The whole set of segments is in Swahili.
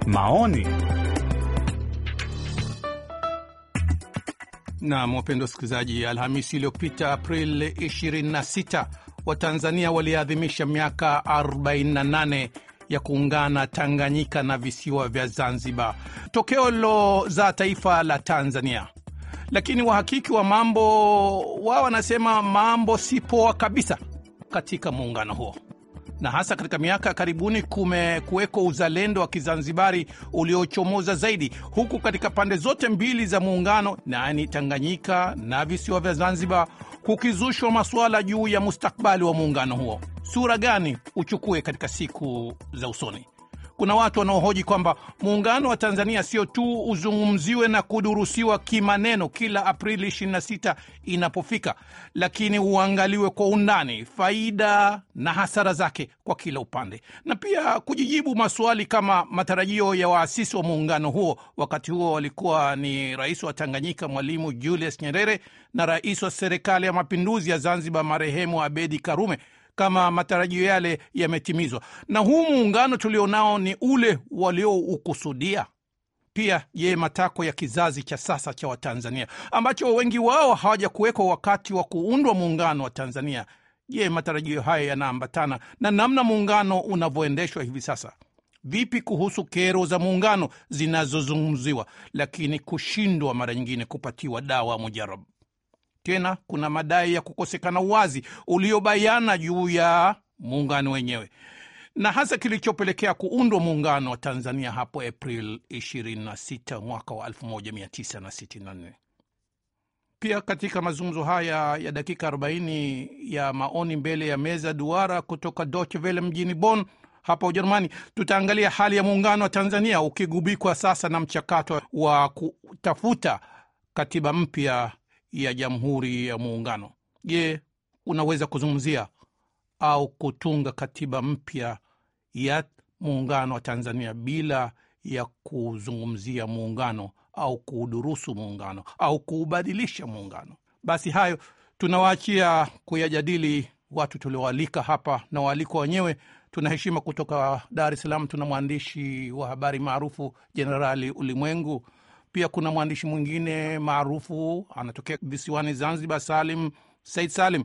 Maoni Nam, wapendwa wasikilizaji, Alhamisi iliyopita Aprili 26 Watanzania waliadhimisha miaka 48 ya kuungana Tanganyika na visiwa vya Zanzibar, tokeo lilozaa taifa la Tanzania. Lakini wahakiki wa mambo wao wanasema mambo si poa kabisa katika muungano huo, na hasa katika miaka ya karibuni kumekuweko uzalendo wa Kizanzibari uliochomoza zaidi, huku katika pande zote mbili za muungano, yaani Tanganyika na visiwa vya Zanzibar, kukizushwa masuala juu ya mustakbali wa muungano huo. Sura gani uchukue katika siku za usoni? Kuna watu wanaohoji kwamba muungano wa Tanzania sio tu uzungumziwe na kudurusiwa kimaneno kila Aprili 26 inapofika, lakini uangaliwe kwa undani, faida na hasara zake kwa kila upande, na pia kujijibu maswali kama matarajio ya waasisi wa muungano huo. Wakati huo walikuwa ni rais wa Tanganyika Mwalimu Julius Nyerere na rais wa serikali ya mapinduzi ya Zanzibar marehemu Abedi Karume kama matarajio yale yametimizwa na huu muungano tulionao ni ule walioukusudia. Pia je, matakwa ya kizazi cha sasa cha Watanzania ambacho wengi wao hawaja kuwekwa wakati wa kuundwa muungano wa Tanzania, je, matarajio haya yanaambatana na namna muungano unavyoendeshwa hivi sasa? Vipi kuhusu kero za muungano zinazozungumziwa lakini kushindwa mara nyingine kupatiwa dawa mujarabu? Tena kuna madai ya kukosekana uwazi uliobayana juu ya muungano wenyewe na hasa kilichopelekea kuundwa muungano wa Tanzania hapo April 26 mwaka wa 1964. Pia katika mazungumzo haya ya dakika 40 ya maoni mbele ya meza duara kutoka Deutsche Welle mjini Bonn hapa Ujerumani, tutaangalia hali ya muungano wa Tanzania ukigubikwa sasa na mchakato wa kutafuta katiba mpya ya Jamhuri ya Muungano. Je, unaweza kuzungumzia au kutunga katiba mpya ya muungano wa Tanzania bila ya kuzungumzia muungano au kuudurusu muungano au kuubadilisha muungano? Basi hayo tunawaachia kuyajadili watu tulioalika hapa na waalikwa wenyewe. Tuna heshima kutoka Dar es Salaam, tuna mwandishi wa habari maarufu Jenerali Ulimwengu pia kuna mwandishi mwingine maarufu anatokea visiwani Zanzibar, Salim Said Salim.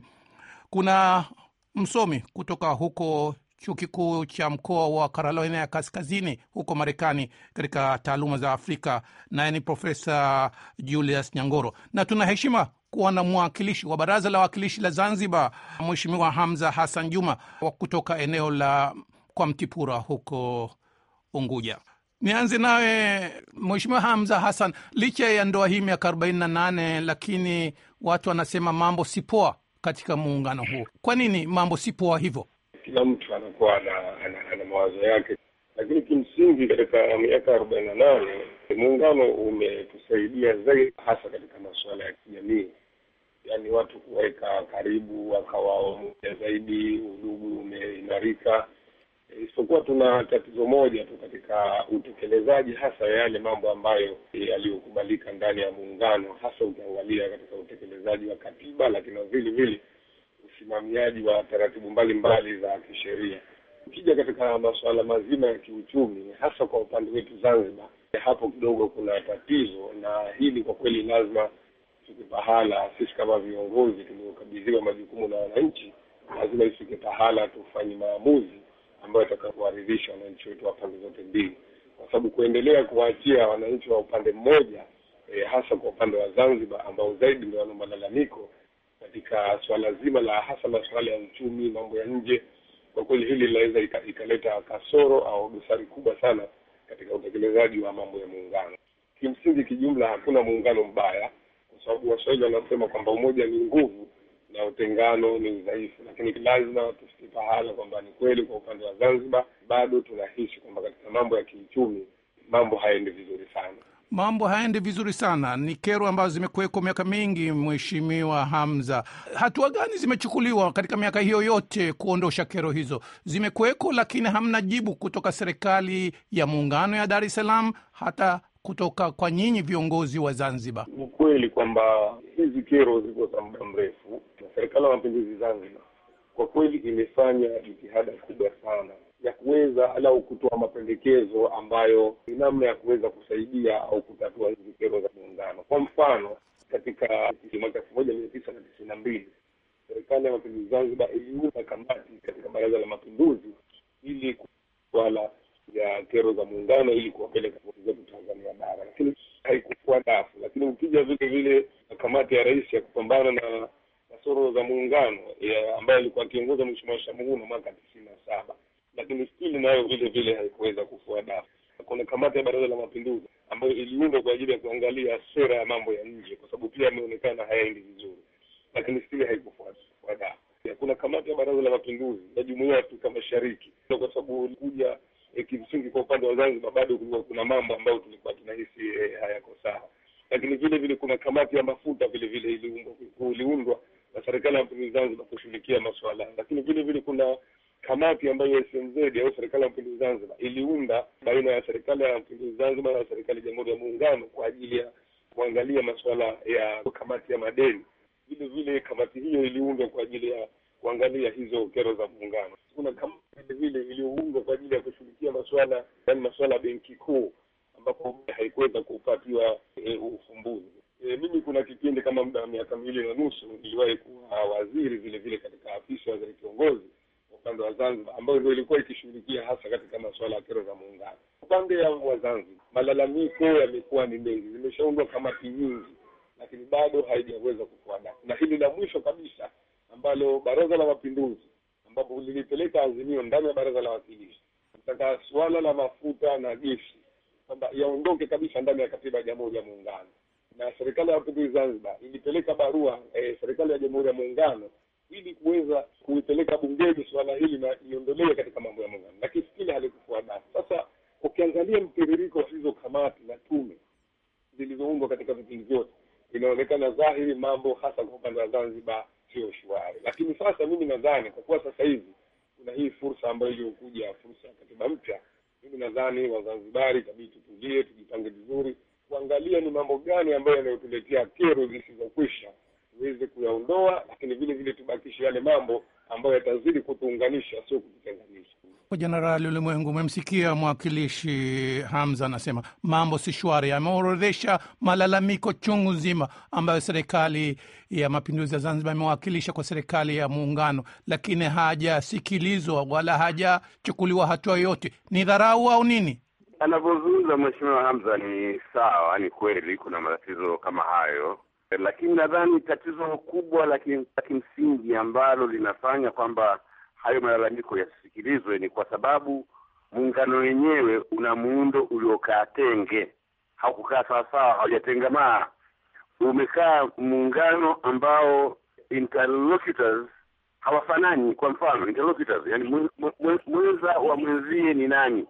Kuna msomi kutoka huko chuo kikuu cha mkoa wa Carolina ya Kaskazini huko Marekani, katika taaluma za Afrika, naye ni Profesa Julius Nyangoro, na tuna heshima kuwa na mwakilishi wa Baraza la Wawakilishi la Zanzibar, Mheshimiwa Hamza Hassan Juma wa kutoka eneo la kwa Mtipura huko Unguja. Nianze nawe Mheshimiwa Hamza Hassan, licha ya ndoa hii miaka arobaini na nane, lakini watu wanasema mambo si poa katika muungano huu. Kwa nini mambo si poa hivyo? Kila mtu anakuwa ana, ana, ana mawazo yake, lakini kimsingi katika miaka arobaini na nane muungano umetusaidia zaidi, hasa katika masuala ya kijamii, yaani watu kuweka karibu, wakawa moja zaidi, udugu umeimarika isipokuwa tuna tatizo moja tu katika utekelezaji hasa ya yale mambo ambayo yaliyokubalika ndani ya muungano, hasa ukiangalia katika utekelezaji wa katiba, lakini vile vile usimamiaji wa taratibu mbalimbali za kisheria. Ukija katika masuala mazima ya kiuchumi, hasa kwa upande wetu Zanzibar, hapo kidogo kuna tatizo, na hili kwa kweli lazima tufike pahala, sisi kama viongozi tuliokabidhiwa majukumu na wananchi, lazima ifike pahala tufanye maamuzi ambayo itakayowaridhisha wananchi wetu wa pande zote mbili, kwa sababu kuendelea kuwaachia wananchi wa upande mmoja e, hasa kwa upande wa Zanzibar ambao zaidi ndio wana malalamiko katika swala zima la hasa masuala ya uchumi, mambo ya nje, kwa kweli hili linaweza ikaleta kasoro au dosari kubwa sana katika utekelezaji wa mambo ya muungano. Kimsingi, kijumla, hakuna muungano mbaya, kwa sababu Waswahili wanasema kwamba umoja ni nguvu na utengano ni udhaifu, lakini lazima tufike pahala kwamba ni kweli, kwa upande wa Zanzibar bado tunahisi kwamba katika mambo ya kiuchumi mambo hayaendi vizuri sana. Mambo hayaendi vizuri sana, ni kero ambazo zimekuwekwa miaka mingi. Mheshimiwa Hamza, hatua gani zimechukuliwa katika miaka hiyo yote kuondosha kero hizo? Zimekuweko, lakini hamna jibu kutoka serikali ya muungano ya Dar es Salaam, hata kutoka kwa nyinyi viongozi wa Zanzibar. Ni kweli kwamba hizi kero ziko za muda mrefu, na serikali ya mapinduzi Zanzibar kwa kweli imefanya jitihada kubwa sana ya kuweza au kutoa mapendekezo ambayo ni namna ya kuweza kusaidia au kutatua hizi kero za muungano. Kwa mfano, katika mwaka elfu moja mia tisa na tisini na mbili serikali ya mapinduzi Zanzibar iliunda kamati katika baraza la mapinduzi ili swala ya kero za muungano ili kuwapeleka zetu Tanzania bara, lakini haikufua dafu. Lakini ukija vile vile na kamati ya rais ya kupambana na kasoro za muungano ambayo alikuwa akiongoza Mheshimiwa Shamuhuno mwaka tisini na saba, lakini stili nayo vile vile haikuweza kufua dafu. Kuna kamati ya baraza la mapinduzi ambayo iliundwa kwa ajili ya kuangalia sera ya mambo ya nje, kwa sababu pia yameonekana hayaendi vizuri, lakini stili haikufua dafu. Kuna kamati ya baraza la mapinduzi ya jumuiya ya Afrika Mashariki, kwa sababu ilikuja E, kimsingi kwa upande wa Zanzibar bado kulikuwa kuna mambo ambayo tulikuwa tunahisi e, hayako sawa, lakini vile vile kuna kamati ya mafuta vile vile iliundwa na serikali ya mapinduzi Zanzibar kushughulikia masuala, lakini vile vile kuna kamati ambayo SMZ au serikali ya mapinduzi Zanzibar iliunda baina ya serikali ya mapinduzi Zanzibar na serikali ya Jamhuri ya Muungano kwa ajili ya kuangalia masuala ya kamati ya madeni. Vile vile kamati hiyo iliundwa kwa ajili ya kuangalia hizo kero za muungano. Kuna kamati vile vile iliyoundwa kwa ajili ya kushughulikia masuala yani masuala ya benki kuu ambapo haikuweza kupatiwa e, ufumbuzi. E, mimi kuna kipindi kama muda wa miaka miwili na nusu niliwahi kuwa waziri vile vile katika afisi ya waziri kiongozi upande wa Zanzibar, ambayo ndio ilikuwa ikishughulikia hasa katika masuala ya kero za muungano. Upande wa Zanzibar malalamiko yamekuwa ni mengi, zimeshaundwa kamati nyingi, lakini bado haijaweza kufua dafu, na hili la mwisho kabisa ambalo Baraza la Mapinduzi ambapo lilipeleka azimio ndani ya Baraza la Wawakilishi kutaka suala la mafuta na gesi kwamba yaondoke kabisa ndani ya katiba ya Jamhuri ya Muungano, na serikali ya Mapinduzi Zanzibar ilipeleka barua eh, serikali ya Jamhuri ya Muungano ili kuweza kuipeleka bungeni suala hili na iondolewe katika mambo ya muungano, lakini kile halikufua dafu. Sasa ukiangalia mtiririko wa hizo kamati na tume zilizoundwa katika vipindi vyote, inaonekana dhahiri mambo hasa kwa upande wa Zanzibar sio shwari. Lakini sasa mimi nadhani kwa kuwa sasa hivi kuna hii fursa ambayo iliyokuja, fursa ya katiba mpya, mimi nadhani Wazanzibari itabidi tutulie, tujipange vizuri, kuangalia ni mambo gani ambayo yanayotuletea kero zisizokwisha tuweze kuyaondoa, lakini vile vile tubakishe yale mambo ambayo yatazidi kutuunganisha, sio kututenganisha. Jenerali Ulimwengu, umemsikia mwakilishi Hamza anasema mambo si shwari. Ameorodhesha malalamiko chungu nzima ambayo serikali ya mapinduzi ya Zanzibar imewakilisha kwa serikali ya muungano, lakini hajasikilizwa wala hajachukuliwa hatua yoyote. Ni dharau au nini? Anavyozungumza Mheshimiwa Hamza ni sawa, ni kweli kuna matatizo kama hayo, lakini nadhani tatizo kubwa la kimsingi ambalo linafanya kwamba hayo malalamiko yasisikilizwe ni kwa sababu muungano wenyewe una muundo uliokaa tenge, haukukaa sawasawa, haujatengamaa. Umekaa muungano ambao interlocutors hawafanani. Kwa mfano interlocutors, yani mwenza wa mwenzie ni nani?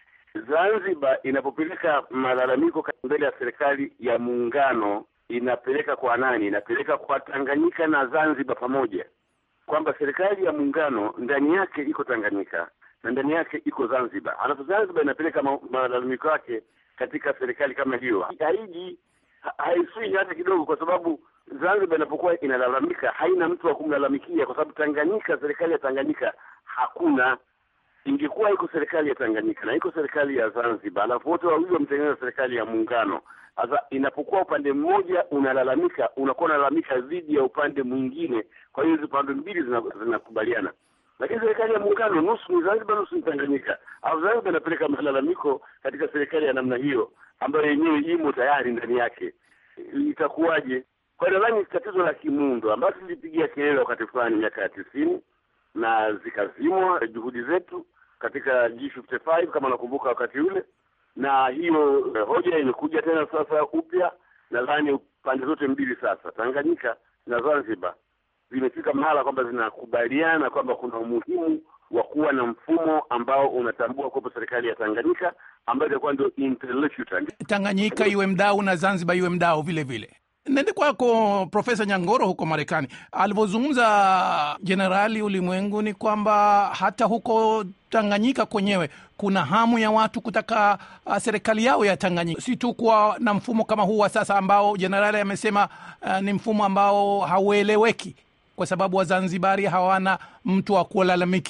Zanzibar inapopeleka malalamiko mbele ya serikali ya muungano inapeleka kwa nani? Inapeleka kwa Tanganyika na Zanzibar pamoja kwamba serikali ya muungano ndani yake iko Tanganyika na ndani yake iko Zanzibar, alafu Zanzibar inapeleka malalamiko yake katika serikali kama hiyo. Haiji haisui hata kidogo, kwa sababu Zanzibar inapokuwa inalalamika haina mtu wa kumlalamikia, kwa sababu Tanganyika, serikali ya Tanganyika hakuna. Ingekuwa iko serikali ya Tanganyika na iko serikali ya Zanzibar, alafu wote wawili wametengeneza serikali ya muungano. Sasa inapokuwa upande mmoja unalalamika, unakuwa unalalamika dhidi ya upande mwingine, kwa hiyo hizi pande mbili zinakubaliana. Lakini serikali ya muungano nusu ni Zanzibar, nusu ni Tanganyika, au Zanzibar inapeleka malalamiko katika serikali ya namna hiyo ambayo yenyewe imo tayari ndani yake, itakuwaje? Kwa hiyo nadhani tatizo la kimuundo ambayo tulipigia kelele wakati fulani miaka ya tisini na zikazimwa juhudi zetu katika G55 kama nakumbuka wakati ule na hiyo eh, hoja imekuja tena sasa upya. Nadhani pande zote mbili sasa, Tanganyika na Zanzibar, zimefika mahala kwamba zinakubaliana kwamba kuna umuhimu wa kuwa na mfumo ambao unatambua kuwepo serikali ya Tanganyika ambayo itakuwa ndio interlocutor. Tanganyika iwe mdau na Zanzibar iwe mdau vile vile. Nende kwako Profesa Nyangoro huko Marekani, alivyozungumza Jenerali Ulimwengu ni kwamba hata huko Tanganyika kwenyewe kuna hamu ya watu kutaka uh, serikali yao ya Tanganyika, si tu kuwa na mfumo kama huu wa sasa ambao jenerali amesema uh, ni mfumo ambao haueleweki kwa sababu Wazanzibari hawana mtu wa kulalamikia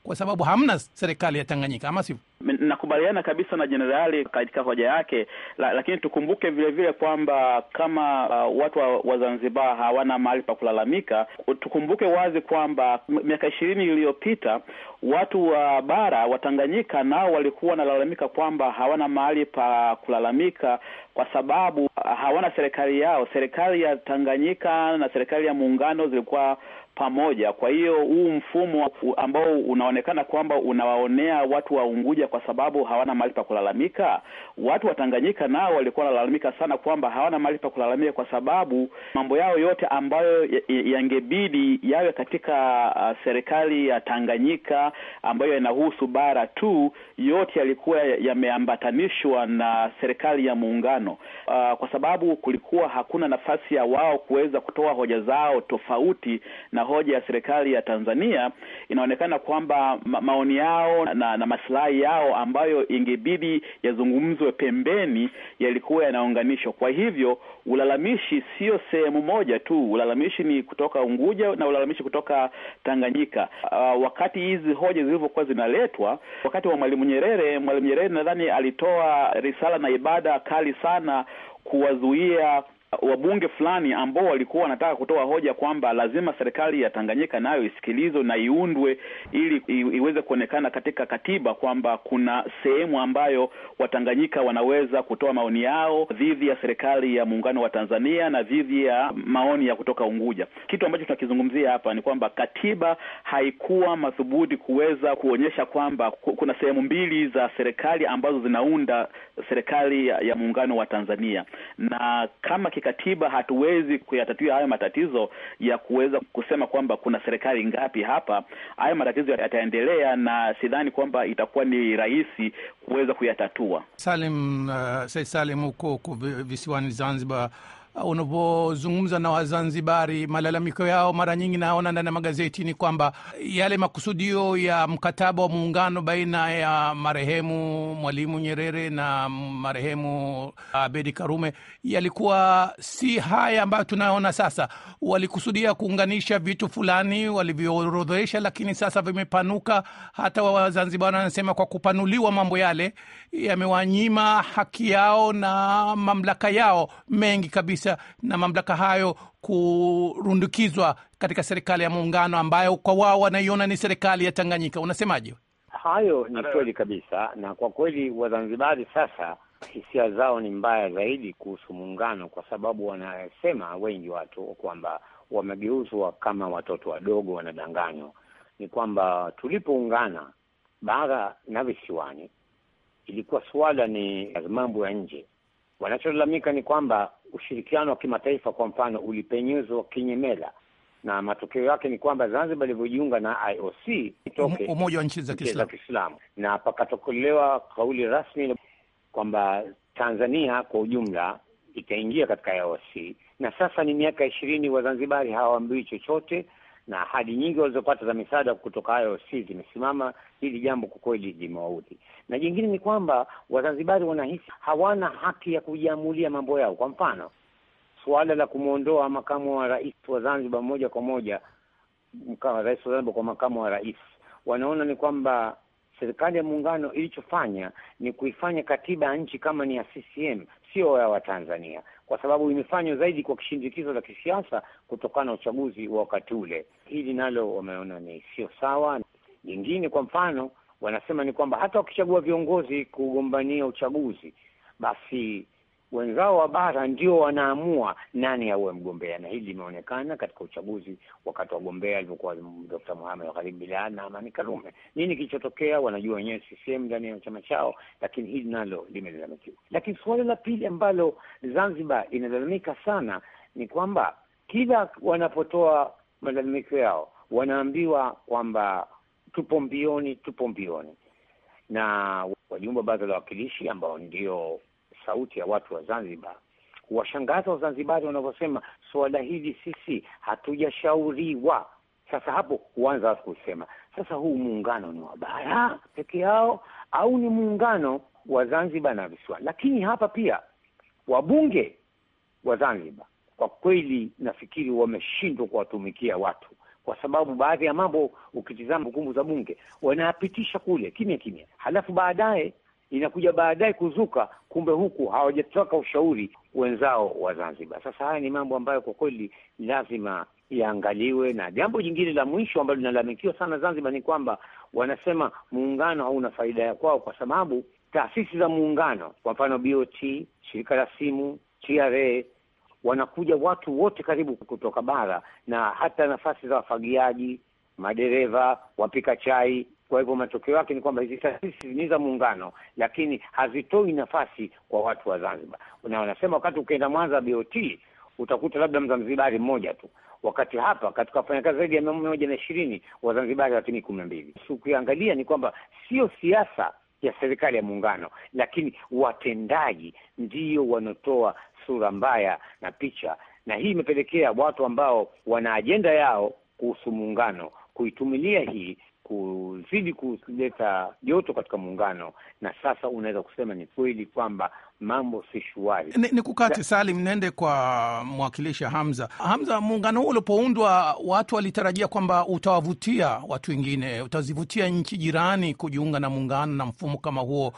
kwa sababu hamna serikali ya Tanganyika, ama sivyo? Nakubaliana kabisa na jenerali katika hoja yake la, lakini tukumbuke vile vile kwamba kama uh, watu wa, wa Zanzibar hawana mahali pa kulalamika, tukumbuke wazi kwamba miaka ishirini iliyopita watu wa bara wa Tanganyika nao walikuwa wanalalamika kwamba hawana mahali pa kulalamika kwa sababu hawana serikali yao. Serikali ya Tanganyika na serikali ya muungano zilikuwa pamoja. Kwa hiyo huu mfumo ambao unaonekana kwamba unawaonea watu wa Unguja kwa sababu hawana mahali pa kulalamika, watu wa Tanganyika nao walikuwa wanalalamika sana kwamba hawana mahali pa kulalamika kwa sababu mambo yao yote ambayo yangebidi yawe katika uh, serikali ya Tanganyika ambayo yanahusu bara tu, yote yalikuwa yameambatanishwa na serikali ya muungano uh, kwa sababu kulikuwa hakuna nafasi ya wao kuweza kutoa hoja zao tofauti na hoja ya serikali ya Tanzania. Inaonekana kwamba ma maoni yao na, na maslahi yao ambayo ingebidi yazungumzwe pembeni yalikuwa yanaunganishwa. Kwa hivyo ulalamishi sio sehemu moja tu, ulalamishi ni kutoka Unguja na ulalamishi kutoka Tanganyika. Uh, wakati hizi hoja zilivyokuwa zinaletwa wakati wa Mwalimu Nyerere, Mwalimu Nyerere nadhani alitoa risala na ibada kali sana kuwazuia wabunge fulani ambao walikuwa wanataka kutoa hoja kwamba lazima serikali ya Tanganyika nayo isikilizwe na iundwe ili iweze kuonekana katika katiba kwamba kuna sehemu ambayo Watanganyika wanaweza kutoa maoni yao dhidi ya serikali ya muungano wa Tanzania na dhidi ya maoni ya kutoka Unguja. Kitu ambacho tunakizungumzia hapa ni kwamba katiba haikuwa madhubuti kuweza kuonyesha kwamba kuna sehemu mbili za serikali ambazo zinaunda serikali ya, ya muungano wa Tanzania na kama katiba hatuwezi kuyatatua hayo matatizo ya kuweza kusema kwamba kuna serikali ngapi hapa. Hayo matatizo yataendelea na sidhani kwamba itakuwa ni rahisi kuweza kuyatatua. Salim, uh, Said Salim, huko visiwani Zanzibar, unapozungumza na Wazanzibari, malalamiko yao mara nyingi naona ndani ya magazeti ni kwamba yale makusudio ya mkataba wa muungano baina ya marehemu Mwalimu Nyerere na marehemu Abedi Karume yalikuwa si haya ambayo tunayoona sasa. Walikusudia kuunganisha vitu fulani walivyoorodhesha, lakini sasa vimepanuka. Hata Wazanzibari wanasema kwa kupanuliwa mambo yale yamewanyima haki yao na mamlaka yao mengi kabisa na mamlaka hayo kurundukizwa katika serikali ya muungano ambayo kwa wao wanaiona ni serikali ya Tanganyika. Unasemaje? Hayo ni kweli kabisa, na kwa kweli Wazanzibari sasa hisia zao ni mbaya zaidi kuhusu muungano, kwa sababu wanasema wengi watu kwamba wamegeuzwa kama watoto wadogo, wanadanganywa. Ni kwamba tulipoungana bara na visiwani, ilikuwa suala ni mambo ya nje Wanacholalamika ni kwamba ushirikiano wa kimataifa kwa mfano ulipenyezwa kinyemela, na matokeo yake ni kwamba Zanzibar ilivyojiunga na IOC itoke umoja wa nchi za Kiislamu, na pakatokolewa kauli rasmi kwamba Tanzania kwa ujumla itaingia katika IOC, na sasa ni miaka ishirini Wazanzibari hawaambiwi chochote na ahadi nyingi walizopata za misaada kutoka IOC zimesimama. Hili jambo kwa kweli limewaudhi, na jingine ni kwamba Wazanzibari wanahisi hawana haki ya kujiamulia mambo yao. Kwa mfano, suala la kumwondoa makamu wa rais wa Zanzibar moja kwa moja, rais wa Zanzibar kwa makamu wa rais, wanaona ni kwamba serikali ya muungano ilichofanya ni kuifanya katiba ya nchi kama ni ya CCM, sio ya Watanzania, kwa sababu imefanywa zaidi kwa kishindikizo la kisiasa kutokana na uchaguzi wa wakati ule. Hili nalo wameona ni sio sawa. Jingine kwa mfano, wanasema ni kwamba hata wakichagua viongozi kugombania uchaguzi, basi wenzao wa bara ndio wanaamua nani awe mgombea, na hili limeonekana katika uchaguzi wakati wa gombea alivyokuwa Dr. Mohamed Gharib Bilal na Amani Karume. Nini kilichotokea wanajua wenyewe CCM ndani ya chama chao, lakini hili nalo limelalamikiwa. Lakini suala la pili ambalo Zanzibar inalalamika sana ni kwamba kila wanapotoa malalamiko yao wanaambiwa kwamba tupo mbioni, tupo mbioni, na wajumbe wa baraza la wawakilishi ambao ndio sauti ya watu wa Zanzibar huwashangaza Wazanzibari wanavyosema suala hili sisi hatujashauriwa. Sasa hapo huanza watu kusema sasa, huu muungano ni wa bara peke yao au ni muungano wa Zanzibar na visiwani? Lakini hapa pia wabunge wa Zanzibar kwa kweli nafikiri wameshindwa kuwatumikia watu kwa sababu baadhi ya mambo ukitizama hukumu za bunge wanayapitisha kule kimya kimya, halafu baadaye inakuja baadaye kuzuka, kumbe huku hawajatoka ushauri wenzao wa Zanzibar. Sasa haya ni mambo ambayo kwa kweli lazima yaangaliwe. Na jambo jingine la mwisho ambalo linalalamikiwa sana Zanzibar ni kwamba wanasema muungano hauna faida ya kwao, kwa sababu taasisi za muungano, kwa mfano BOT, shirika la simu, TRA, wanakuja watu wote karibu kutoka bara, na hata nafasi za wafagiaji, madereva, wapika chai kwa hivyo matokeo yake ni kwamba hizi taasisi ni za muungano, lakini hazitoi nafasi kwa watu wa Zanzibar. Na wanasema wakati ukienda Mwanza BOT utakuta labda Mzanzibari mmoja tu, wakati hapa katika wafanyakazi zaidi ya mia moja na ishirini Wazanzibari lakini kumi na mbili. Ukiangalia ni kwamba sio siasa ya serikali ya muungano, lakini watendaji ndiyo wanaotoa sura mbaya na picha, na hii imepelekea watu ambao wana ajenda yao kuhusu muungano kuitumilia hii kuzidi kuleta joto katika muungano, na sasa unaweza kusema ni kweli kwamba mambo si shwari. Ni, ni kukati Salim, nende kwa mwakilishi Hamza. Hamza, muungano huu ulipoundwa, watu walitarajia kwamba utawavutia watu wengine, utazivutia nchi jirani kujiunga na muungano na mfumo kama huo,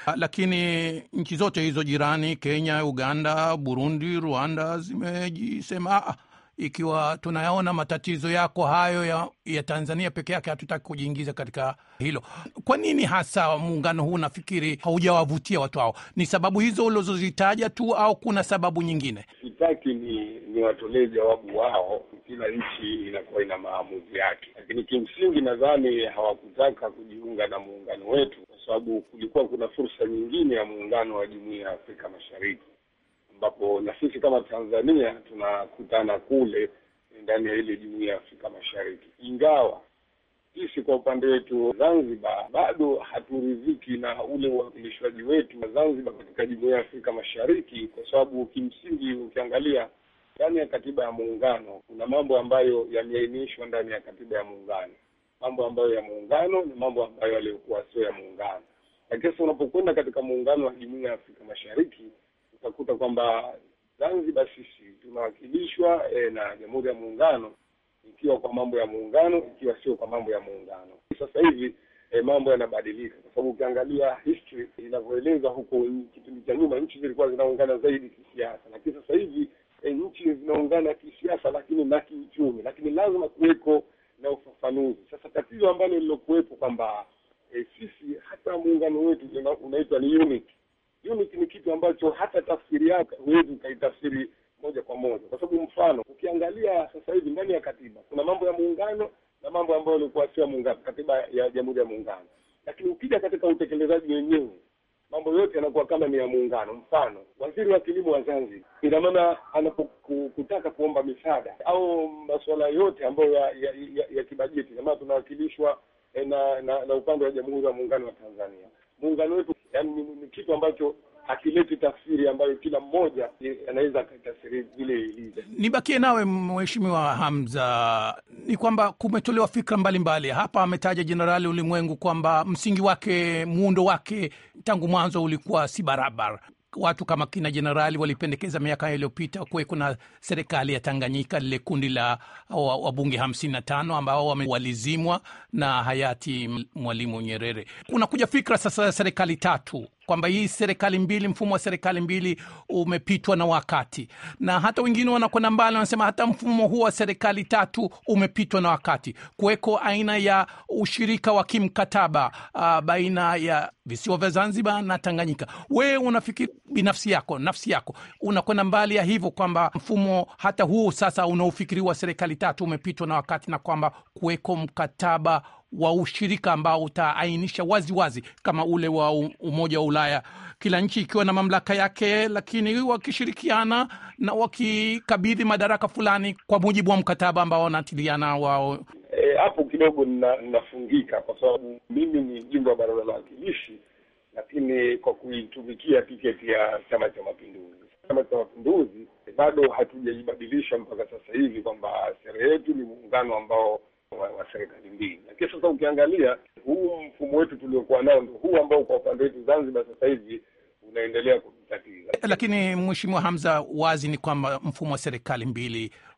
lakini nchi zote hizo jirani, Kenya, Uganda, Burundi, Rwanda, zimejisema ikiwa tunayaona matatizo yako hayo ya, ya Tanzania peke yake, hatutaki kujiingiza katika hilo. Kwa nini hasa muungano huu nafikiri haujawavutia watu hao? Ni sababu hizo ulizozitaja tu au kuna sababu nyingine? Sitaki ni ni watolee jawabu wao, kila nchi inakuwa ina maamuzi yake, lakini kimsingi nadhani hawakutaka kujiunga na muungano wetu kwa sababu kulikuwa kuna fursa nyingine ya muungano wa Jumuiya ya Afrika Mashariki ambapo na sisi kama Tanzania tunakutana kule ndani ya ile jumuiya ya Afrika Mashariki, ingawa sisi kwa upande wetu Zanzibar bado haturidhiki na ule uwakilishwaji wetu wa Zanzibar katika jumuiya ya Afrika Mashariki, kwa sababu kimsingi ukiangalia ndani ya katiba ya muungano kuna mambo ambayo yameainishwa ndani ya katiba ya muungano, mambo ambayo ya muungano na mambo ambayo yaliyokuwa sio ya muungano. Lakini sasa unapokwenda katika muungano wa jumuiya ya Afrika Mashariki utakuta kwamba Zanzibar sisi tunawakilishwa e, na Jamhuri ya Muungano, ikiwa kwa mambo ya muungano, ikiwa sio kwa mambo ya muungano. Sasa hivi e, mambo yanabadilika, kwa sababu ukiangalia history inavyoeleza huko kipindi cha nyuma, nchi zilikuwa zinaungana zaidi kisiasa, lakini sasa hivi e, nchi zinaungana kisiasa, lakini na kiuchumi, lakini lazima kuweko na ufafanuzi. Sasa tatizo ambalo lilokuwepo kwamba e, sisi hata muungano wetu unaitwa ni unity unity ni kitu ambacho hata tafsiri yake huwezi ukaitafsiri moja kwa moja, kwa sababu mfano ukiangalia sasa hivi ndani ya katiba kuna mambo ya muungano na mambo ambayo yalikuwa sio muungano, katiba ya Jamhuri ya Muungano. Lakini ukija katika utekelezaji wenyewe, mambo yote yanakuwa kama ni ya muungano. Mfano, waziri wa kilimo wa Zanzibar, ina maana anapokutaka kuomba misaada au masuala yote ambayo ya, ya, ya, ya kibajeti, kama tunawakilishwa na, na, na upande wa Jamhuri ya Muungano wa Tanzania muungano wetu yani ni, ni kitu ambacho hakileti tafsiri ambayo kila mmoja anaweza akatafsiri vile ilivyo. Nibakie nawe Mheshimiwa Hamza, ni kwamba kumetolewa fikra mbalimbali mbali. Hapa ametaja Jenerali Ulimwengu kwamba msingi wake, muundo wake tangu mwanzo ulikuwa si barabara. Watu kama kina jenerali walipendekeza miaka iliyopita kuwe kuna serikali ya Tanganyika, lile kundi la wabunge hamsini na tano ambao walizimwa na hayati Mwalimu Nyerere. Kunakuja fikra sasa ya serikali tatu kwamba hii serikali mbili, mfumo wa serikali mbili umepitwa na wakati, na hata wengine wanakwenda mbali, wanasema hata mfumo huu wa serikali tatu umepitwa na wakati, kuweko aina ya ushirika wa kimkataba uh, baina ya visiwa vya Zanzibar na Tanganyika. Wewe unafikiri binafsi yako, nafsi yako unakwenda mbali ya hivyo kwamba mfumo hata huu sasa unaofikiriwa serikali tatu umepitwa na wakati, na kwamba kuweko mkataba wa ushirika ambao utaainisha wazi wazi kama ule wa Umoja wa Ulaya, kila nchi ikiwa na mamlaka yake, lakini wakishirikiana na wakikabidhi madaraka fulani kwa mujibu wa mkataba ambao wanatiliana wao. Hapo e, kidogo ninafungika kwa sababu mimi ni mjumbe wa Baraza la Wawakilishi, lakini kwa kuitumikia tiketi ya Chama cha Mapinduzi. Chama cha Mapinduzi bado hatujaibadilisha mpaka sasa hivi kwamba sera yetu ni muungano ambao wa, wa serikali mbili. Lakini sasa ukiangalia huu mfumo wetu tuliokuwa nao ndio huu ambao kwa upande wetu Zanzibar sasa hivi unaendelea kutatiza. Lakini Mheshimiwa Hamza, wazi ni kwamba mfumo wa serikali mbili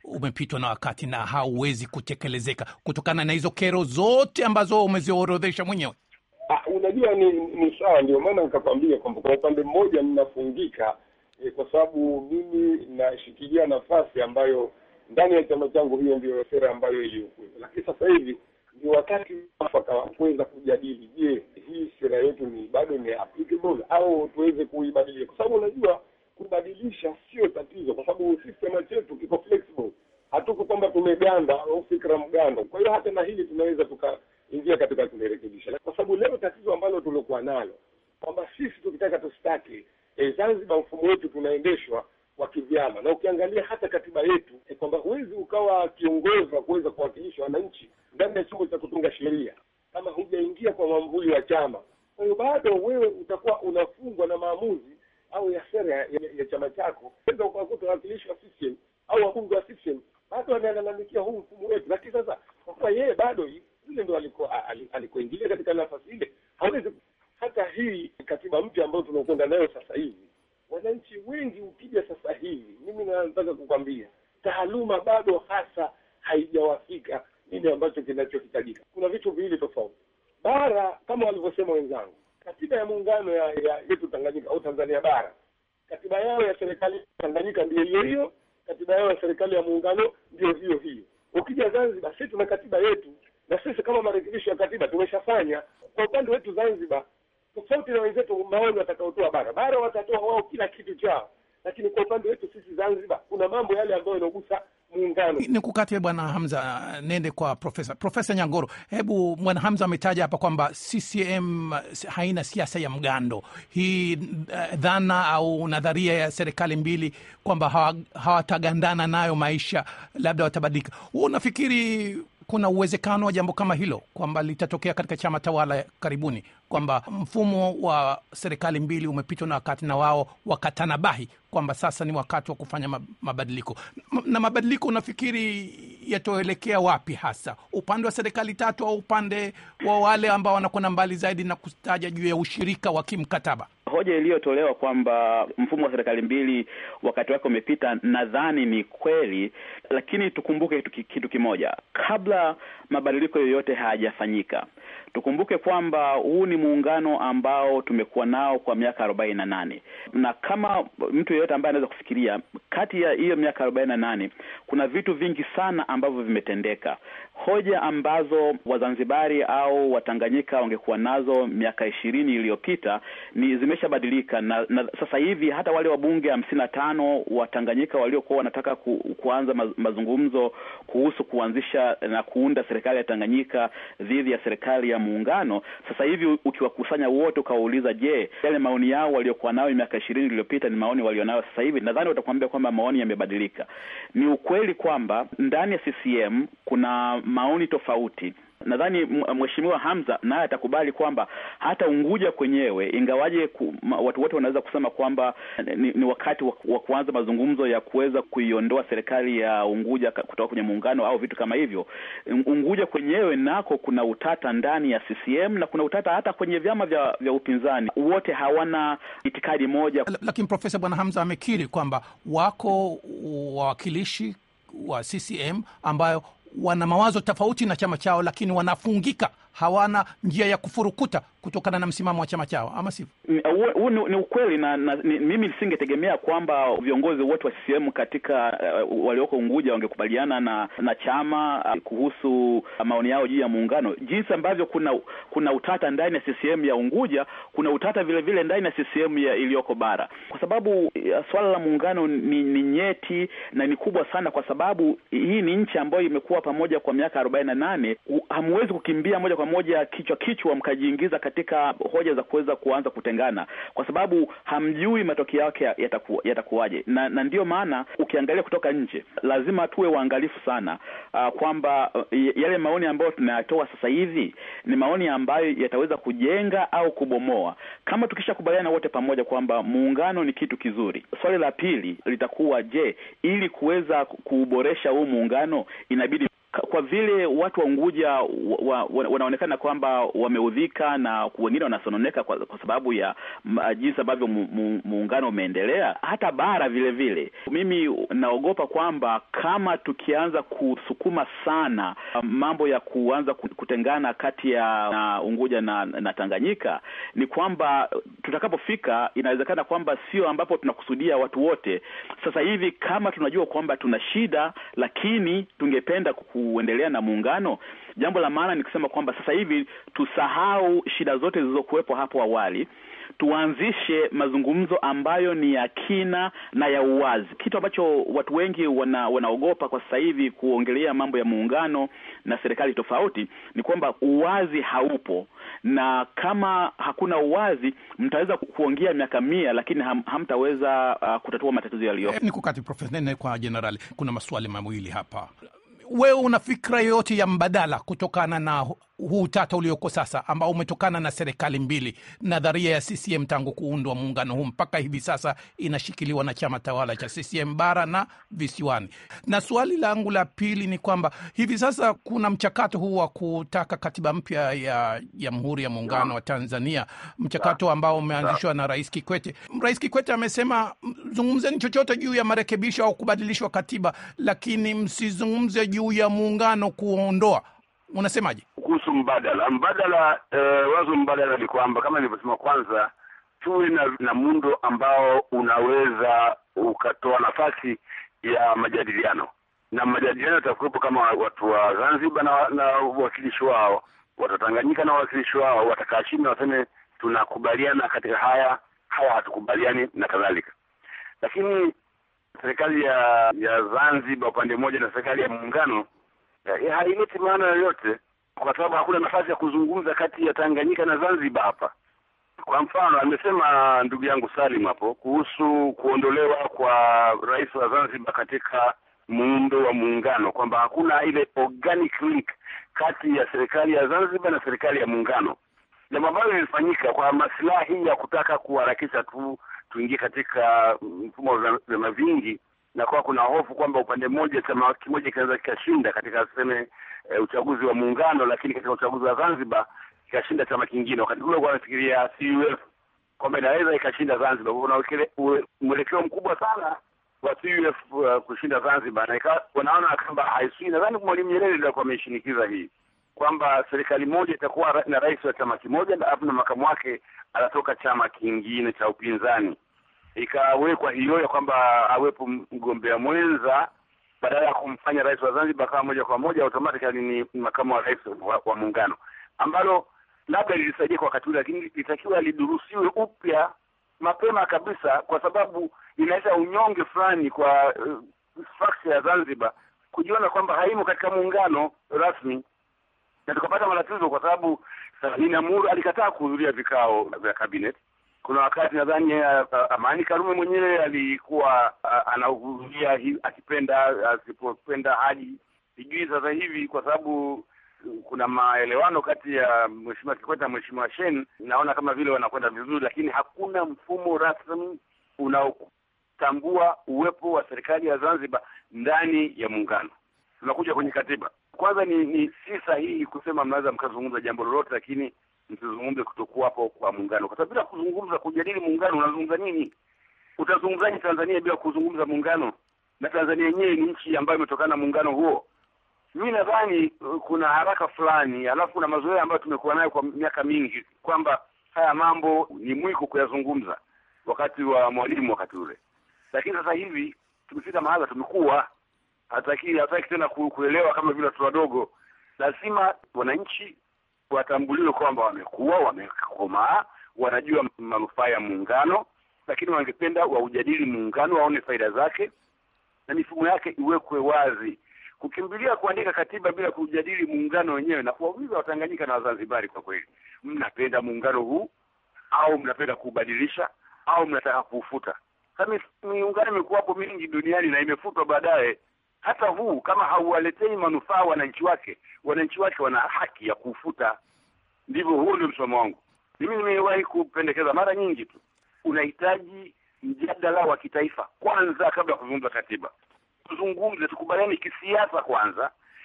umepitwa na wakati na hauwezi kutekelezeka kutokana na hizo kero zote ambazo umeziorodhesha mwenyewe? Ah, unajua ni ni sawa, ndio maana nikakwambia kwamba kwa upande mmoja ninafungika eh, kwa sababu mimi nashikilia nafasi ambayo ndani ya chama changu hiyo ndio sera ambayo iliyokuwepo, lakini sasa hivi ni wakati mwafaka wa kuweza kujadili, je, hii sera yetu ni bado ni applicable au tuweze kuibadilisha, kwa sababu unajua kubadilisha sio tatizo, kwa sababu system chetu kiko flexible. Hatuko kwamba tumeganda au fikra mgando. Kwa hiyo hata na hili tunaweza tukaingia katika kulirekebisha, kwa sababu leo tatizo ambalo tuliokuwa nalo kwamba sisi tukitaka tusitaki, e, Zanzibar mfumo wetu tunaendeshwa wa kivyama, na ukiangalia hata katiba yetu e, kwamba huwezi ukawa kiongozi wa kuweza kuwakilisha wananchi ndani ya chombo cha kutunga sheria kama hujaingia kwa mwamvuli wa chama. Kwa hiyo bado wewe utakuwa unafungwa na maamuzi au ya sera ya, ya, ya chama chako. Unaweza ukakuta wawakilishi wa CCM au wabunge wa CCM bado wanalalamikia huu mfumo wetu, lakini sasa kwa kuwa yeye bado yule ndo alikuwa alikoingilia katika nafasi ile, hawezi hata hii katiba mpya ambayo tunakwenda nayo sasa hivi, wananchi wengi ukija sasa hivi, mimi nataka kukwambia taaluma bado hasa haijawafika nini ambacho kinachohitajika. Kuna vitu viwili tofauti. Bara kama walivyosema wenzangu, katiba ya muungano ya, ya yetu Tanganyika au Tanzania bara, katiba yao ya serikali Tanganyika ndio hiyo hiyo, katiba yao ya serikali ya muungano ndio hiyo hiyo. Ukija Zanzibar, sisi tuna katiba yetu, na sisi kama marekebisho ya katiba tumeshafanya. Kwa upande wetu Zanzibar, tofauti na wenzetu maoni watakaotoa bara, bara watatoa wao kila kitu chao, lakini kwa upande wetu sisi Zanzibar kuna mambo yale ambayo yanagusa muungano. Ni kukate Bwana Hamza, nende kwa Profesa Profesa Nyangoro. Hebu Bwana Hamza ametaja hapa kwamba CCM haina siasa ya mgando. Hii uh, dhana au nadharia ya serikali mbili kwamba hawatagandana nayo maisha, labda watabadilika. Huo unafikiri kuna uwezekano wa jambo kama hilo kwamba litatokea katika chama tawala karibuni, kwamba mfumo wa serikali mbili umepitwa na wakati na wao wakatanabahi kwamba sasa ni wakati wa kufanya mabadiliko. Na mabadiliko unafikiri yatoelekea wapi hasa, upande wa serikali tatu au upande wa wale ambao wanakwenda mbali zaidi na kutaja juu ya ushirika wa kimkataba? Hoja iliyotolewa kwamba mfumo wa serikali mbili wakati wake umepita, nadhani ni kweli, lakini tukumbuke kitu, kitu kimoja, kabla mabadiliko yoyote hayajafanyika tukumbuke kwamba huu ni muungano ambao tumekuwa nao kwa miaka arobaini na nane na kama mtu yeyote ambaye anaweza kufikiria, kati ya hiyo miaka arobaini na nane kuna vitu vingi sana ambavyo vimetendeka. Hoja ambazo Wazanzibari au Watanganyika wangekuwa nazo miaka ishirini iliyopita ni zimeshabadilika, na, na sasa hivi hata wale wabunge hamsini na tano wa Tanganyika waliokuwa wanataka ku, kuanza mazungumzo kuhusu kuanzisha na kuunda serikali ya Tanganyika dhidi ya serikali ya muungano, sasa hivi ukiwakusanya wote ukawauliza, je, yale maoni yao waliokuwa nayo miaka ishirini iliyopita ni maoni walionayo sasa hivi? Nadhani watakuambia kwamba maoni yamebadilika. Ni ukweli kwamba ndani ya CCM kuna maoni tofauti. Nadhani Mheshimiwa Hamza naye atakubali kwamba hata Unguja kwenyewe, ingawaje ku, ma, watu wote wanaweza kusema kwamba ni, ni wakati wa, wa kuanza mazungumzo ya kuweza kuiondoa serikali ya Unguja kutoka kwenye muungano au vitu kama hivyo. Unguja kwenyewe nako kuna utata ndani ya CCM na kuna utata hata kwenye vyama vya, vya upinzani, wote hawana itikadi moja. Lakini Profesa Bwana Hamza amekiri kwamba wako wawakilishi wa CCM ambayo wana mawazo tofauti na chama chao, lakini wanafungika, hawana njia ya kufurukuta kutokana na msimamo wa chama chao, ama sivyo? Huu ni, ni ukweli na, na ni, mimi nisingetegemea kwamba viongozi wote wa CCM katika uh, walioko Unguja wangekubaliana na na chama uh, kuhusu maoni yao juu ya muungano, jinsi ambavyo kuna kuna utata ndani ya CCM ya Unguja, kuna utata vile vile ndani ya CCM ya iliyoko bara, kwa sababu uh, swala la muungano ni, ni nyeti na ni kubwa sana, kwa sababu hii ni nchi ambayo imekuwa pamoja kwa miaka arobaini na nane. Hamwezi kukimbia moja kwa moja kichwa kichwa mkajiingiza katika hoja za kuweza kuanza kutengana, kwa sababu hamjui matokeo yake yataku, yatakuwaje. Na, na ndiyo maana ukiangalia kutoka nje lazima tuwe waangalifu sana uh, kwamba uh, yale maoni ambayo tunayatoa sasa hivi ni maoni ambayo yataweza kujenga au kubomoa. Kama tukishakubaliana wote pamoja kwamba muungano ni kitu kizuri, swali la pili litakuwa je, ili kuweza kuuboresha huu muungano inabidi kwa vile watu wa Unguja wa, wa, wanaonekana kwamba wameudhika na wengine wanasononeka kwa, kwa sababu ya jinsi ambavyo muungano umeendelea, hata bara vile vile, mimi naogopa kwamba kama tukianza kusukuma sana mambo ya kuanza kutengana kati ya na Unguja na, na Tanganyika, ni kwamba tutakapofika, inawezekana kwamba sio ambapo tunakusudia watu wote. Sasa hivi kama tunajua kwamba tuna shida, lakini tungependa kuendelea na muungano, jambo la maana ni kusema kwamba sasa hivi tusahau shida zote zilizokuwepo hapo awali, tuanzishe mazungumzo ambayo ni ya kina na ya uwazi, kitu ambacho watu wengi wana, wanaogopa kwa sasa hivi kuongelea mambo ya muungano na serikali tofauti, ni kwamba uwazi haupo, na kama hakuna uwazi, mtaweza kuongea miaka mia, lakini ham, hamtaweza uh, kutatua matatizo yaliyopo. Ni kukati Profesa Nene kwa Jenerali, kuna maswali mawili hapa. Wewe una fikra yoyote ya mbadala kutokana na huu utata ulioko sasa ambao umetokana na serikali mbili? Nadharia ya CCM tangu kuundwa muungano huu mpaka hivi sasa inashikiliwa na chama tawala cha CCM bara na visiwani. Na swali langu la pili ni kwamba hivi sasa kuna mchakato huu wa kutaka katiba mpya ya Jamhuri ya Muungano wa Tanzania, mchakato ambao umeanzishwa na Rais Kikwete. Rais Kikwete amesema zungumzeni chochote juu ya marekebisho au kubadilishwa katiba, lakini msizungumze juu ya muungano kuondoa. Unasemaje kuhusu mbadala? Mbadala eh, wazo mbadala ni kwamba kama nilivyosema, kwanza tuwe na, na muundo ambao unaweza ukatoa nafasi ya majadiliano, na majadiliano yatakuwepo kama watu wa Zanzibar na, na wawakilishi wao, watu wa Tanganyika na wawakilishi wao watakaa chini na waseme tunakubaliana katika haya, haya hatukubaliani na kadhalika. Lakini serikali ya ya Zanzibar upande mmoja na serikali ya muungano haileti maana yoyote, kwa sababu hakuna nafasi ya kuzungumza kati ya Tanganyika na Zanzibar hapa. Kwa mfano, amesema ndugu yangu Salim hapo kuhusu kuondolewa kwa rais wa Zanzibar katika muundo wa muungano, kwamba hakuna ile organic link kati ya serikali ya Zanzibar na serikali ya muungano, jambo ambalo lilifanyika kwa maslahi ya kutaka kuharakisha tu tuingie katika mfumo wa vyama vingi na kwa kuna hofu kwamba upande mmoja chama kimoja kinaweza kikashinda katika tuseme e, uchaguzi wa muungano, lakini katika uchaguzi wa Zanzibar kikashinda chama kingine. Wakati ule wanafikiria CUF kwamba inaweza ikashinda Zanzibar. Kuna mwelekeo mkubwa sana wa CUF uh, kushinda Zanzibar, na ikawa wanaona kwamba haisui. Nadhani Mwalimu Nyerere ndio alikuwa ameshinikiza hii kwamba serikali moja itakuwa na rais wa chama kimoja, alafu na makamu wake anatoka chama kingine cha upinzani ikawekwa hiyo ya kwamba awepo mgombea mwenza badala ya kumfanya rais wa Zanzibar kama moja kwa moja automatically ni makamu wa rais wa, wa muungano, ambalo labda lilisaidia kwa wakati ule, lakini litakiwa lidurusiwe upya mapema kabisa, kwa sababu inaleta unyonge fulani kwa uh, structure ya Zanzibar kujiona kwamba haimo katika muungano rasmi, na tukapata matatizo kwa sababu Inamuru alikataa kuhudhuria vikao vya cabinet kuna wakati nadhani uh, Amani Karume mwenyewe alikuwa uh, anahudhuria akipenda asipopenda haji. Sijui sasa hivi kwa sababu uh, kuna maelewano kati ya Mheshimiwa Kikwete na Mheshimiwa Shein, naona kama vile wanakwenda vizuri, lakini hakuna mfumo rasmi unaotambua uwepo wa serikali ya Zanzibar ndani ya muungano. Tunakuja kwenye katiba. Kwanza ni, ni si sahihi kusema mnaweza mkazungumza jambo lolote, lakini msizungumze kutokuwapo kwa muungano, kwa sababu bila kuzungumza, kujadili muungano, unazungumza nini? Utazungumzaje Tanzania bila kuzungumza muungano? Na Tanzania yenyewe ni nchi ambayo imetokana na muungano huo. Mimi nadhani kuna haraka fulani, alafu kuna mazoea ambayo tumekuwa nayo kwa miaka mingi kwamba haya mambo ni mwiko kuyazungumza wakati wa Mwalimu wakati ule, lakini sasa hivi tumefika mahala tumekuwa hataki hataki tena kuelewa kama vile watoto wadogo. Lazima wananchi watambuliwe kwamba wamekuwa wamekomaa, wanajua manufaa ya muungano, lakini wangependa waujadili muungano, waone faida zake na mifumo yake iwekwe wazi. Kukimbilia kuandika katiba bila kujadili muungano wenyewe na kuwauliza Watanganyika na Wazanzibari, kwa kweli, mnapenda muungano huu au mnapenda kuubadilisha au mnataka kuufuta? Kama miungano imekuwapo mingi duniani na imefutwa baadaye hata huu kama hauwaletei manufaa wananchi wake, wananchi wake wana haki ya kuufuta. Ndivyo, huo ndio msimamo wangu mimi. Nimewahi kupendekeza mara nyingi tu, unahitaji mjadala wa kitaifa kwanza kabla ya kuzungumza katiba. Tuzungumze, tukubaliane kisiasa kwanza,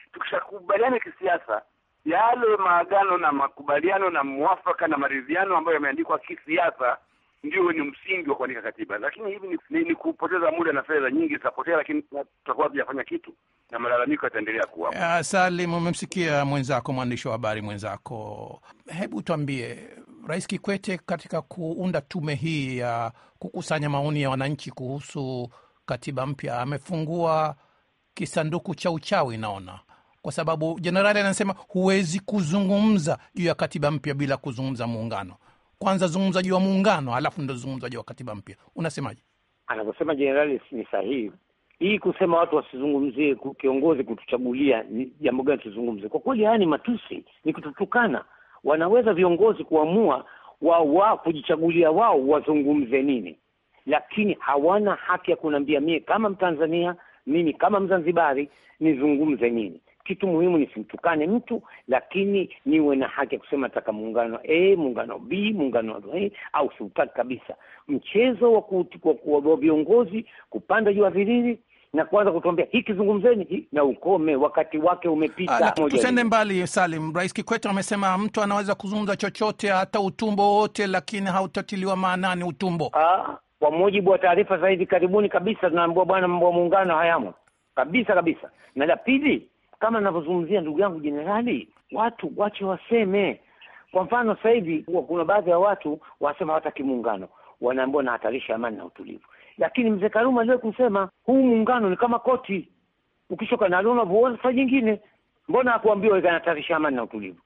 tukishakubaliana kisiasa, yale maagano na makubaliano na mwafaka na maridhiano ambayo yameandikwa kisiasa ndio ni msingi wa kuandika katiba. Lakini hivi ni, ni, ni kupoteza muda na fedha nyingi zitapotea, lakini tutakuwa hatujafanya kitu na malalamiko yataendelea kuwa. Uh, Salim, umemsikia mwenzako, mwandishi wa habari mwenzako. Hebu tuambie, Rais Kikwete katika kuunda tume hii ya kukusanya maoni ya wananchi kuhusu katiba mpya amefungua kisanduku cha uchawi, naona kwa sababu jenerali anasema huwezi kuzungumza juu ya katiba mpya bila kuzungumza muungano. Kwanza zungumza juu ya muungano, alafu ndo zungumza juu ya katiba mpya. Unasemaje? Anavyosema jenerali ni sahihi. Hii kusema watu wasizungumzie ku- kiongozi kutuchagulia ni jambo gani tuzungumze, kwa kweli haya ni matusi, ni kututukana. Wanaweza viongozi kuamua wao wao kujichagulia wao wazungumze nini, lakini hawana haki ya kuniambia mie kama Mtanzania, mimi kama Mzanzibari nizungumze nini. Kitu muhimu nisimtukane mtu, lakini niwe na haki ya kusema nataka muungano A, muungano B, muungano A au siutaki kabisa. Mchezo wa ku- wa- wa wa viongozi kupanda juu ya viriri na kuanza kutuambia hiki zungumzeni hii, na ukome, wakati wake umepita. Ah, Moja Tusende hili. mbali, Salim. Rais Kikwete amesema mtu anaweza kuzungumza chochote, hata utumbo wowote, lakini hautatiliwa maanani utumbo. Ah, kwa mujibu wa taarifa za hivi karibuni kabisa tunaambiwa bwana, mambo ya muungano hayamo kabisa kabisa. Na la pili, kama ninavyozungumzia ndugu yangu jenerali, watu wache waseme. Kwa mfano sasa hivi huwa kuna baadhi ya watu wanasema hawataki muungano, wanaambiwa nahatarisha amani na utulivu, lakini mzee Karume aliwahi kusema huu muungano ni kama koti, ukishoka nalo unavuona saa nyingine. Mbona hakuambiwa ikanahatarisha amani na utulivu?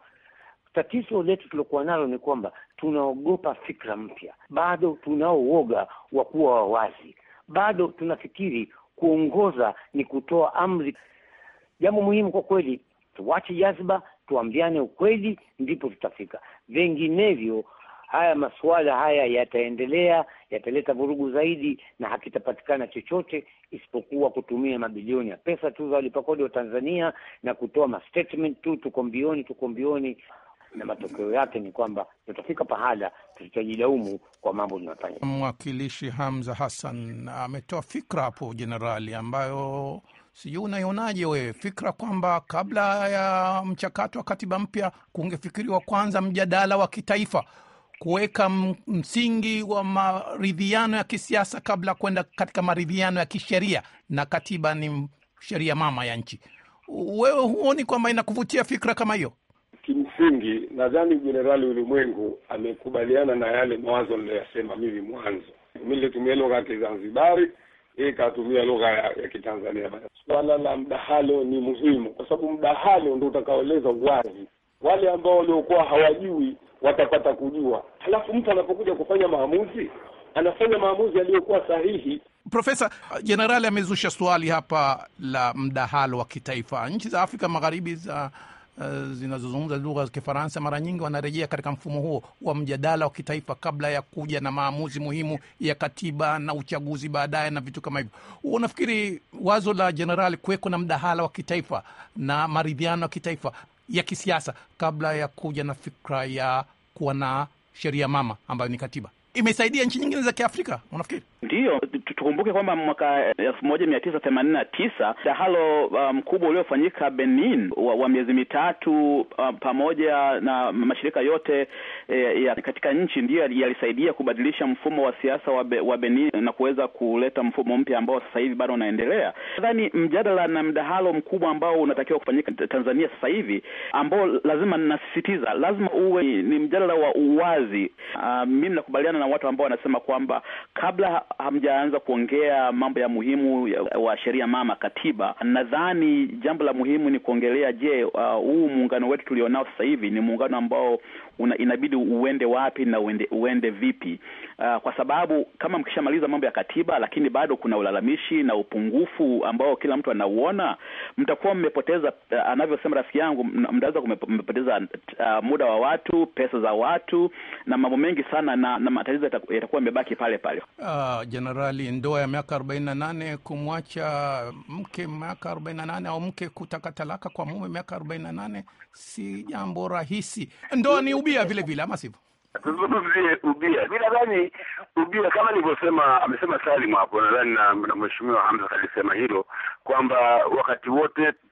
Tatizo letu tulokuwa nalo ni kwamba tunaogopa fikra mpya, bado tunao uoga wa kuwa wawazi, bado tunafikiri kuongoza ni kutoa amri. Jambo muhimu kwa kweli, tuwache jazba, tuambiane ukweli, ndipo tutafika. Vinginevyo haya masuala haya yataendelea, yataleta vurugu zaidi, na hakitapatikana chochote isipokuwa kutumia mabilioni ya pesa tu za walipa kodi wa Tanzania na kutoa mastatement tu, tuko mbioni, tuko mbioni, na matokeo yake ni kwamba tutafika pahala tutajilaumu kwa mambo tunayofanya. Mwakilishi Hamza Hassan ametoa fikra hapo jenerali, ambayo sijui unaionaje wewe, fikra kwamba kabla ya mchakato wa katiba mpya kungefikiriwa kwanza mjadala wa kitaifa, kuweka m- msingi wa maridhiano ya kisiasa kabla kwenda katika maridhiano ya kisheria, na katiba ni sheria mama ya nchi. Wewe huoni kwamba inakuvutia fikra kama hiyo? Kimsingi nadhani Jenerali Ulimwengu amekubaliana na yale mawazo niliyoyasema mimi mwanzo. Mimi nilitumia lugha ya Kizanzibari, yeye katumia lugha ya, ya Kitanzania. Swala la mdahalo ni muhimu, kwa sababu mdahalo ndio utakaoeleza uwazi. Wale ambao waliokuwa hawajui watapata kujua, halafu mtu anapokuja kufanya maamuzi anafanya maamuzi yaliyokuwa sahihi. Profesa, jenerali amezusha swali hapa la mdahalo wa kitaifa. Nchi za Afrika Magharibi za uh, zinazozungumza lugha za Kifaransa mara nyingi wanarejea katika mfumo huo wa mjadala wa kitaifa kabla ya kuja na maamuzi muhimu ya katiba na uchaguzi baadaye na vitu kama hivyo. Unafikiri wazo la jenerali kuweko na mdahalo wa kitaifa na maridhiano ya kitaifa ya kisiasa kabla ya kuja na fikra ya kuwa na sheria mama ambayo ni katiba imesaidia nchi nyingine za Kiafrika, unafikiri? Ndiyo, tu- tukumbuke kwamba mwaka elfu moja mia tisa themanini na tisa mdahalo uh, mkubwa uliofanyika Benin wa, wa miezi mitatu uh, pamoja na mashirika yote eh, ya katika nchi ndiyo yali- yalisaidia kubadilisha mfumo wa siasa wa, be, wa Benin na kuweza kuleta mfumo mpya ambao sasa hivi bado unaendelea. Nadhani mjadala na mdahalo mkubwa ambao unatakiwa kufanyika t- Tanzania sasa hivi ambao lazima nasisitiza, lazima uwe ni, ni mjadala wa uwazi. Uh, mimi nakubaliana na watu ambao wanasema kwamba kabla hamjaanza kuongea mambo ya muhimu ya, wa sheria mama katiba, nadhani jambo la muhimu ni kuongelea, je, uh, huu muungano wetu tulionao sasa hivi ni muungano ambao una, inabidi uende wapi na uende, uende vipi? Uh, kwa sababu kama mkishamaliza mambo ya katiba, lakini bado kuna ulalamishi na upungufu ambao kila mtu anauona, mtakuwa mmepoteza uh, anavyosema rafiki yangu, mna- mtaweza kumepo- mmepoteza uh, muda wa watu, pesa za watu na mambo mengi sana, na, na matatizo yataku- yatakuwa yamebaki pale pale. Ah, Jenerali, ndoa ya miaka arobaini na nane kumwacha mke miaka arobaini na nane au mke kutaka talaka kwa mume miaka arobaini na nane si jambo rahisi. Ndoa ni ubia vile vile, ama sivyo? tuzungumzie ubia. Mi nadhani ubia kama nilivyosema, amesema Salim hapo, nadhani na, na mheshimiwa Hamza alisema hilo kwamba wakati wote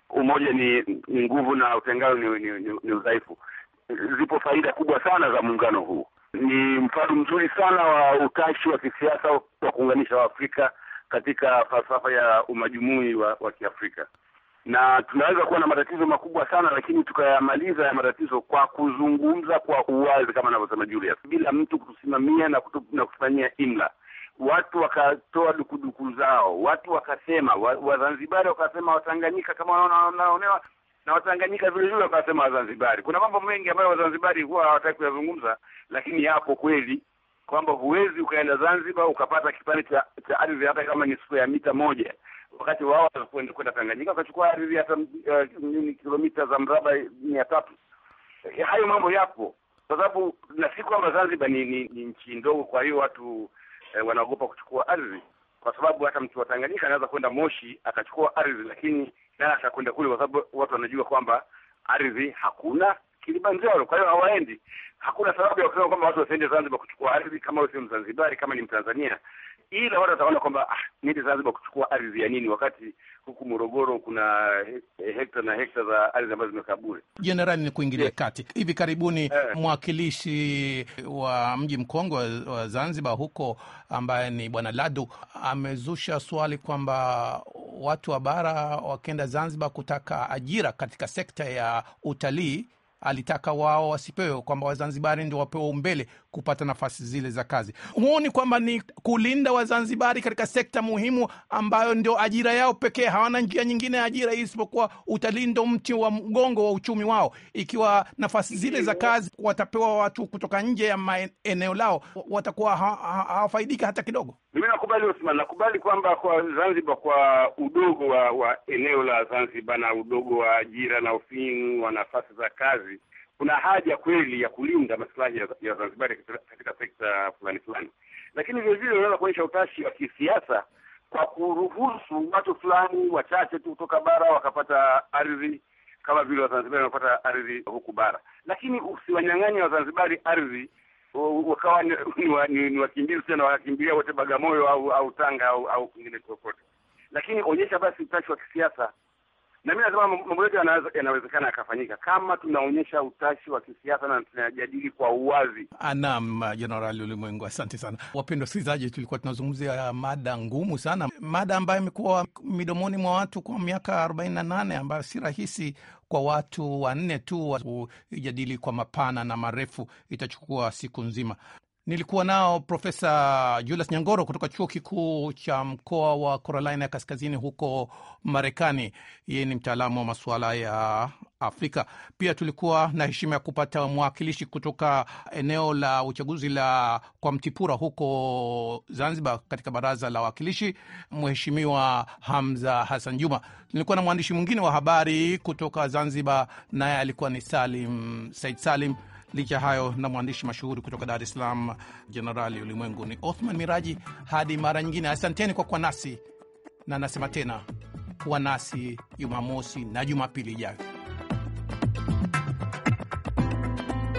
umoja ni ni nguvu na utengano ni, ni, ni, ni udhaifu. Zipo faida kubwa sana za muungano huu. Ni mfano mzuri sana wa utashi wa kisiasa wa kuunganisha Waafrika katika falsafa ya umajumui wa, wa Kiafrika, na tunaweza kuwa na matatizo makubwa sana, lakini tukayamaliza ya matatizo kwa kuzungumza kwa uwazi, kama anavyosema Julius, bila mtu kutusimamia na, kutu, na kufanyia imla watu wakatoa dukuduku zao, watu wakasema, Wazanzibari wa wakasema Watanganyika kama wanaonewa na Watanganyika vile vile wakasema Wazanzibari. Kuna mambo mengi ambayo Wazanzibari huwa hawataki kuyazungumza, lakini yapo kweli, kwamba huwezi ukaenda Zanzibar ukapata kipande cha cha ardhi hata kama ni siku ya mita moja, wakati wao kwenda Tanganyika wakachukua ardhi hata uh, kilomita za mraba mia tatu. Hayo mambo yapo, kwa sababu na si kwamba Zanzibar ni, ni, ni nchi ndogo, kwa hiyo watu E, wanaogopa kuchukua ardhi kwa sababu hata mtu wa Tanganyika anaweza kwenda Moshi akachukua ardhi, lakini naye atakwenda kule, kwa sababu watu wanajua kwamba ardhi hakuna Kilimanjaro, kwa hiyo hawaendi. Hakuna sababu ya kusema kwamba watu wasiende Zanzibar kuchukua ardhi kama wewe sio Mzanzibari, kama ni Mtanzania, ila watu wataona kwamba ah, niende Zanzibar kuchukua ardhi ya nini, wakati huku Morogoro kuna he, hekta na hekta za ardhi ambazo zimekaa bure. Jenerali, ni kuingilia Yeah. kati. Hivi karibuni Eh. mwakilishi wa mji mkongwe wa, wa Zanzibar huko ambaye ni Bwana Ladu amezusha swali kwamba watu wa bara wakienda Zanzibar kutaka ajira katika sekta ya utalii alitaka wao wasipewe, kwamba Wazanzibari ndio wapewe umbele kupata nafasi zile za kazi. Huoni kwamba ni kulinda Wazanzibari katika sekta muhimu ambayo ndio ajira yao pekee? Hawana njia nyingine ya ajira isipokuwa utalii, ndo mti wa mgongo wa uchumi wao. Ikiwa nafasi zile za kazi watapewa watu kutoka nje ya maeneo lao, watakuwa ha- ha- hawafaidika hata kidogo. Mimi nakubali Osman, nakubali kwamba kwa Zanzibar, kwa udogo wa, wa eneo la Zanzibar na udogo wa ajira na ufinyu wa nafasi za kazi, kuna haja kweli ya kulinda maslahi ya, ya Zanzibari katika, katika sekta fulani fulani, lakini vile vile unaweza kuonyesha utashi wa kisiasa kwa kuruhusu watu fulani wachache tu kutoka bara wakapata ardhi kama vile Wazanzibari wanapata ardhi huku bara, lakini usiwanyang'anye Wazanzibari ardhi u- wakawa ni, ni, wa- ni, ni wakimbizi tena wakakimbilia wote Bagamoyo au au Tanga au au kwingine kokote, lakini onyesha basi utashi wa kisiasa. Na mimi nasema mambo mambo yote yanaweza- yanawezekana yakafanyika kama tunaonyesha utashi wa kisiasa na tunajadili kwa uwazi. Naam, Jenerali Ulimwengu, asante sana. Wapendwa wasikilizaji, tulikuwa tunazungumzia mada ngumu sana, mada ambayo imekuwa midomoni mwa watu kwa miaka arobaini na nane ambayo si rahisi kwa watu wanne tu wa- kuijadili kwa mapana na marefu, itachukua siku nzima. Nilikuwa nao Profesa Julius Nyangoro kutoka chuo kikuu cha mkoa wa Carolina ya Kaskazini huko Marekani. Yeye ni mtaalamu wa masuala ya Afrika. Pia tulikuwa na heshima ya kupata mwakilishi kutoka eneo la uchaguzi la kwa Mtipura huko Zanzibar, katika baraza la wawakilishi, Mheshimiwa Hamza Hassan Juma. Nilikuwa na mwandishi mwingine wa habari kutoka Zanzibar, naye alikuwa ni Salim Said Salim. Licha ya hayo na mwandishi mashuhuri kutoka Dar es Salaam, Jenerali Ulimwengu ni Othman Miraji. Hadi mara nyingine, asanteni kwa kuwa nasi, na nasema tena kuwa nasi Jumamosi na Jumapili ijayo.